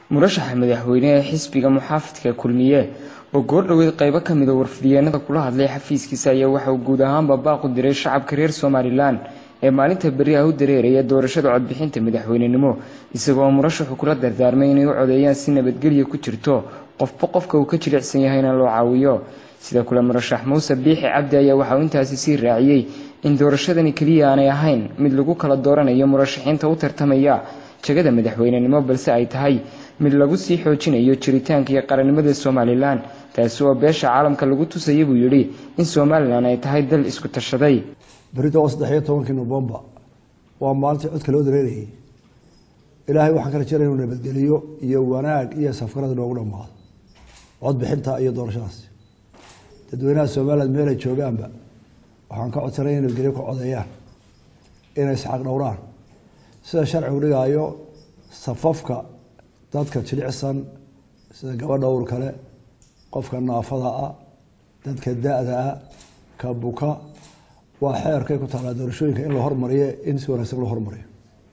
murashaxa madaxweyne ee xisbiga muxaafidka kulmiye oo goordhoweed qaybo ka mid a warfidiyeenada kula hadlay xafiiskiisa ayaa waxa uu guud ahaanba baaqu diray shacabka reer somalilan ee maalinta berri ah u dareeraya doorashada codbixinta madaxweynenimo isagoo murashaxu kula dardaarmay inay u codeeyaan si nabadgelya ku jirto qofba qofka uu ka jilicsan yahayna loo caawiyo sida kule murashax muuse biixi cabdi ayaa waxauu intaasi sii raaciyey in doorashadani keliya aanay ahayn mid lagu kala dooranayo murashaxiinta u tartamaya jagada madaxweynenimo balse ay tahay mid lagu sii xoojinayo jiritaanka iyo qarannimada somalilan taasi oo beesha caalamka lagu tusaya buu yidhi in somalilan ay tahay dal isku tashaday berita oo saddex iyo tobankii nofembar waa maalintii codka loo dareerayay ilaahay waxaan ka rajeynaya inuu nabadgeliyo iyo wanaag iyo safkarada noogu dhammaado codbixinta iyo doorashadaasi dadweynaha somalilan meel ay joogaanba waxaan ka codsanay in nabadgelyo ka codeeyaan inay isxaq dhowraan sida sharcigu dhigaayo safafka dadka jilicsan sida gabadha ur kale qofka naafada ah dadka da-da ah ka buka waa xeerkay ku taalaa doorashooyinka in la hormariyo in si wanaagsan loo hormariyo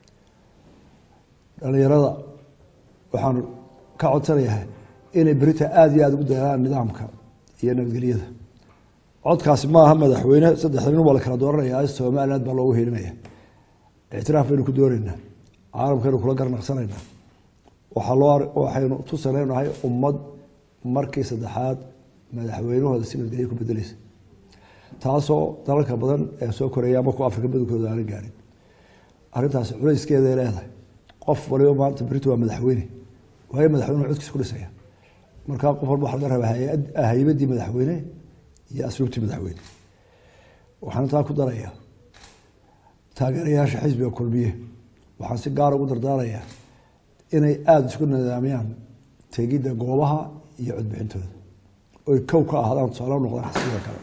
dhalinyarada waxaan ka codsanayahay inay berita aada iyo aada ugu dayalaan nidaamka iyo nabadgelyada codkaasi maaha madaxweyne saddexda nin waa la kala dooranaya somaliland baa loogu helinaya ictiraaf baynu ku dooneynaa caalamkaynu kula garnaqsanaynaa waxaa loo waxaynu tusanaynahay ummad markii saddexaad madaxweynahooda si nabadgelyo ku bedeleysa taasoo dalalka badan ee soo koreeya ama kuwa afrika badankooda aanan gaarin arrintaasi culayskeeday leedahay qof waliba maanta berito waa madaxweyne waayo madaxweynuhu codkiisa ku dhisaya markaa qof walba waxa laga rabaa haybadii madaxweyne iyo asluubtii madaxweyne waxaan taa ku darayaa taageerayaasha xisbiga kulmiye waxaan si gaara ugu dardaarayaa inay aada isku nidaamiyaan tegidda goobaha iyo codbixintooda oy kow ka ahaadaan tusaale noqdaan xisbiga kale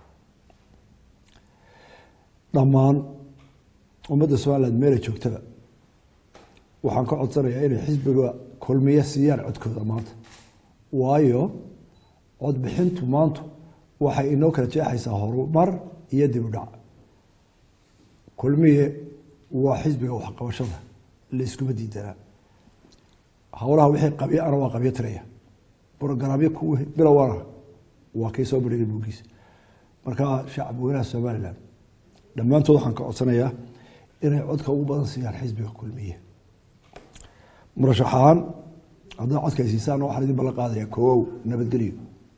dhammaan ummadda somaliland meelay joogtaba waxaan ka codsanayaa inay xisbiga kulmiye siiyaan codkooda maanta waayo codbixintu maantu waxay inoo kala jeexaysaa horumar iyo dib u dhac kulmiye waa xisbiga waxqabashada la iskuma diidanaa howlaha wixii qabyo ana waa qabyo tiraya brogaraamyo ku bilowana waa kii soo badhigay buugiisa markaa shacab weynaha somaliland dhammaantood waxaan ka codsanayaa inay codka ugu badan siiyaan xisbiga kulmiye murashaxaan haddaa codka ay siisaan waxaan idin ballan qaadaya koow nabadgelyo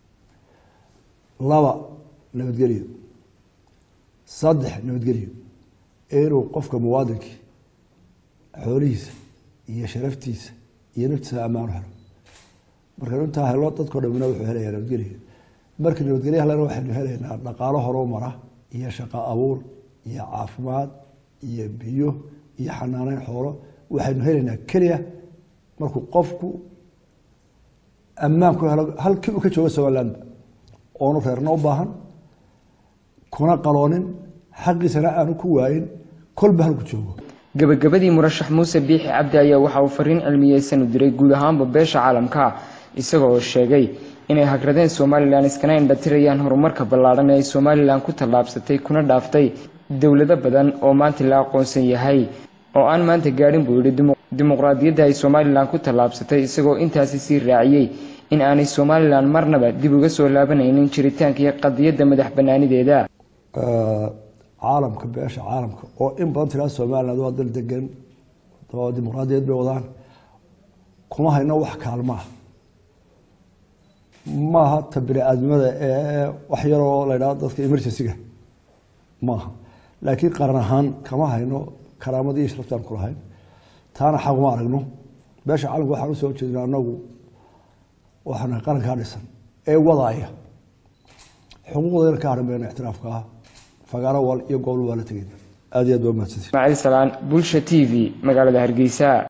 laba nabadgelyo saddex nabadgelyo inuu qofka muwaadinkii xoolihiisa iyo sharaftiisa iyo naftiisa ammaan helo marka intaa helo dadkao dhamina wuxuu helayaa nabadgelyo markii nabadgelyo helana waxaynu helaynaa dhaqaalo horoo mara iyo shaqo abuur iyo caafimaad iyo biyo iyo xanaaneyn xoolo waxaynu helaynaa keliya markuu qofku ammaan ku helo halkii uu ka joogo somalilandba oonu reerna u baahan kuna qaloonin xaqiisana aanu ku waayin kolba halku joogo gabagabadii murashax muuse biixi cabdi ayaa waxa uu fariin cilmiyeysan u diray guud ahaanba beesha caalamka isaga oo sheegay inay hagradeen somalilan iskana indhatirayaan horumarka ballaadhan ee ay somalilan ku tallaabsatay kuna dhaaftay dowlado badan oo maanta la aqoonsan yahay oo aan maanta gaadhin buu yidhi dimuqraadiyadda ay somalilan ku tallaabsatay isagoo intaasi sii raaciyey in aanay somalilan marnaba dib uga soo laabanaynin jiritaanka iyo qadiyadda madax banaanideeda caalamka beesha caalamka oo in badan tiraa somaliland waa dal degan oo dimuqraadiyad bay wadaan kuma hayno wax kaalmaah maaha ta bini-aadnimada ee wax yaroo la ydhahdo dadka emergencyga maaha laakiin qaran ahaan kama hayno karaamadii iyo sharaftaan ku lahayn taana xaquma aragno beesha caalamka waxaan usoo jeedina anagu waxaan qarankaa dhisan ee wadaaya xuquuqdayna ka haran bayna ictiraafka ah fagaaro wal iyo gobol waa la tegeyna aad iyo aad baa mahadsantiin ismaaciil salaan bulsha t v magaalada hargeysa